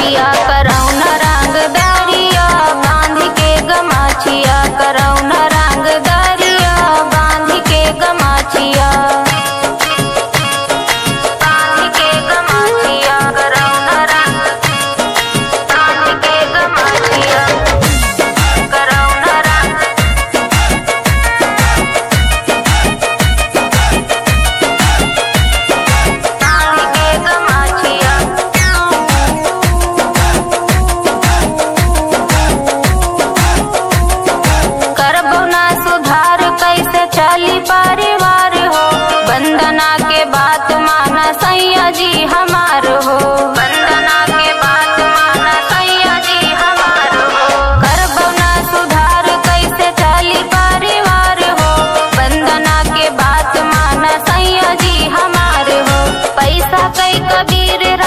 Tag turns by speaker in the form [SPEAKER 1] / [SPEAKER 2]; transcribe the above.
[SPEAKER 1] सैया करौन रंग दरिया बांध के गमाछिया करौन रंग दरिया बांध के गमाछिया बांध के गमाछिया करौन रंग बांध के गमाछिया करौन रंग बांध के गमाछिया करबो ना सुधार कैसे चली परिवार हो वंदना के बात माना सैया जी हमार हो वंदना के बात माना सैया जी हमार हो करबो ना सुधार कैसे चली परिवार हो वंदना के बात माना सैया जी हमार हो पैसा कई कबीर